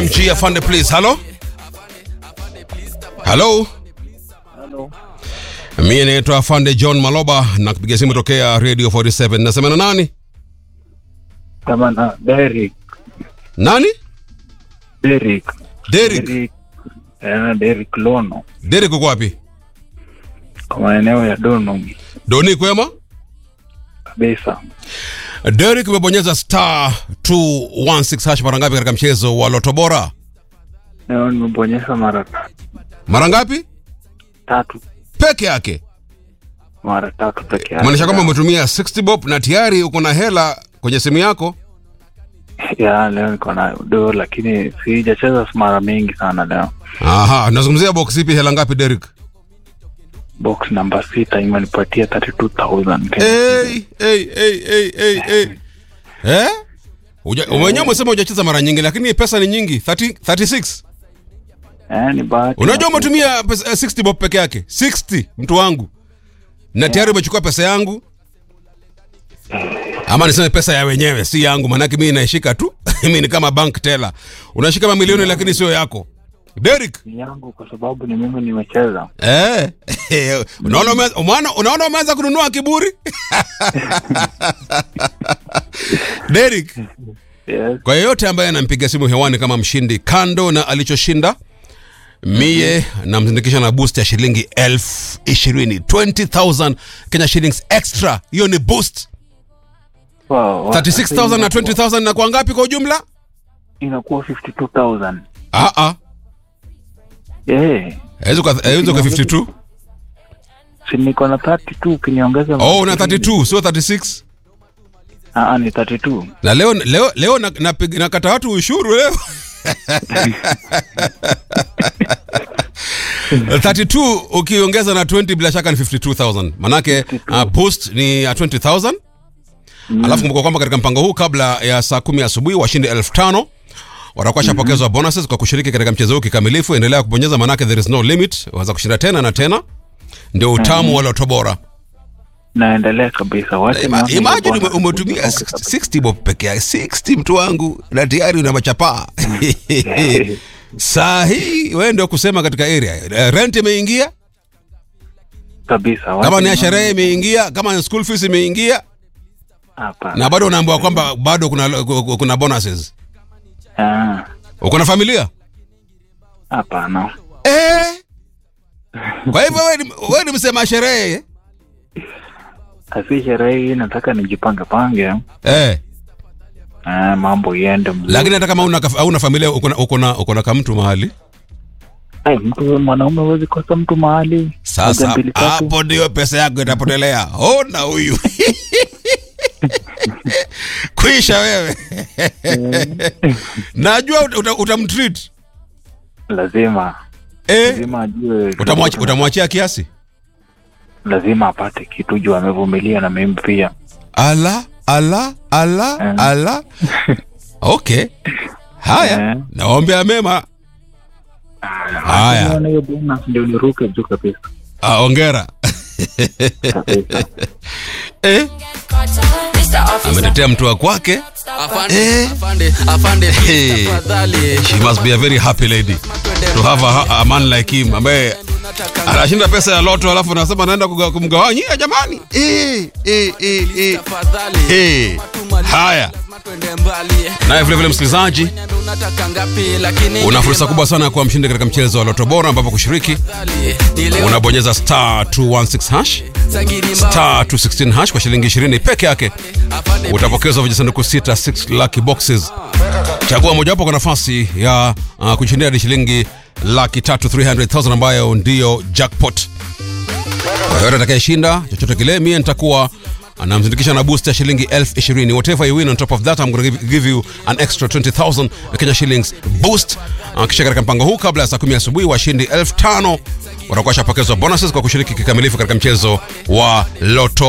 G afande please. Hello? Hello? Halo. Mimi naitwa afande John Maloba na kupiga simu tokea Radio 47. Nasema na nani? Kama na Derek. Nani? Derek. Derek. Derek. Eh, Derek Lono. Derek uko wapi? Kwa maeneo ya Donum Doni kwema? kabisa. Derek umebonyeza star 216 hash mara ngapi katika mchezo wa Loto Bora? Leo nimebonyeza mara ta- Mara ngapi? tatu. Peke yake. Mara tatu peke yake. Maanisha kwamba umetumia 60 bob na tayari uko na hela kwenye simu yako. ya leo niko na do lakini sijacheza mara mingi sana leo. Aha, nazungumzia box ipi hela ngapi Derek? Box namba sita imenipatia 32000 Kenya. Hey, hey, hey, hey, hey, hey. Eh? Uja, wenyewe umesema hujacheza mara nyingi lakini pesa ni nyingi 30, 36 Eh, ni bahati. unajua umetumia pesa, eh, 60 bob peke yake 60 mtu wangu na tayari umechukua pesa yangu ama niseme pesa ya wenyewe si yangu manake mimi naishika tu mimi ni kama bank teller unashika mamilioni lakini sio yako Derek Ni yangu kwa sababu ni mimi nimecheza. eh unaona umeanza umeona- unaona umeanza kununua kiburi Derek Yes. kwa yeyote ambaye anampiga simu hewani kama mshindi kando na alichoshinda mie namzindikisha na boost ya shilingi elfu ishirini 20000 kenya shillings extra hiyo ni boost Wow, 36000 na 20000 na kwa ngapi kwa ujumla inakuwa 52000. ah ah Eh. haizo kwa haizo kwa 52 Si niko na 32 ukiniongeza. oh una 32 sio 36 Ah, ah, ni 32. na leo leo leo na, na, nakata watu ushuru leo 32 ukiongeza na 20 bila shaka ni 52000 manake uh, boost ni ya 20000 alafu kumbuka kwamba katika mpango huu kabla ya saa kumi asubuhi washindi elfu tano watakuwa shapokezwa bonuses kwa kushiriki katika mchezo huu kikamilifu endelea kubonyeza manake there is no limit waweza kushinda tena na tena ndio utamu wa Loto Bora Naendelea kabisa. Wacha Ima- nione imagine hiyo ume- umetumia bwana. 60 60 bob peke yake 60 mtu wangu na tayari una machapaa saa hii wewe ndio kusema katika area Eh, rent imeingia kabisa. Wacha kama ni ya nione- sherehe imeingia kama ni school fees imeingia Hapana. na bado unaambiwa kwamba bado kuna kuna bonuses Ah, uko na familia Hapana. eh kwa hivyo wewe ni- wewe ni msema sherehe Asi sherehe hii nataka nijipange pange. eh Ah, mambo iende mzuri. lakini hata kama una una familia uko na uko na uko na kamtu mahali Ai, mtu mwanaume huwezi kosa mtu mahali. sasa Moja, mbili, tatu. hapo ndio pesa yako itapotelea ona huyu kwisha wewe najua uta- utamtreat Lazima eh, lazima ajue. utamwachi- utamwachia kiasi Lazima apate kitu juu amevumilia na mimi pia. ala ala ala Eh. ala okay haya Eh. naombea mema haya Nione hiyo bonus ndio niruke juu kabisa. Ah, ongera Kabisa. eh, ametetea mtu wa kwake Afande, afande, afande, Hey. tafadhali. she must be a very happy lady to have a, a man like him ambaye anashinda pesa ya loto alafu anasema anaenda kuga- kumgawanyia jamani eh, eh, eh, eh. Tafadhali. Eh, haya Lazima tuende mbali. naye vilevile msikilizaji Niambie unataka ngapi, lakini una fursa kubwa sana ya kuwa mshindi katika mchezo wa loto bora ambapo kushiriki Tafadhali. Nielewe unabonyeza star 216 hash sagiri mbao. star 216 hash kwa shilingi 20 peke yake Afande, utapokezwa vijisanduku sita 6 lucky boxes chagua mojawapo kwa nafasi ya uh, kushindia hadi shilingi laki tatu 300000 ambayo ndiyo jackpot kwa yoyote atakayeshinda chochote kile mie nitakuwa anamzindikisha na boost ya shilingi elfu ishirini whatever you win on top of that I'm gonna give, give you an extra 20000 Kenya shillings boost uh, kisha katika mpango huu kabla ya saa kumi asubuhi washindi elfu tano watakuwa washapokezwa bonuses kwa kushiriki kikamilifu katika mchezo wa loto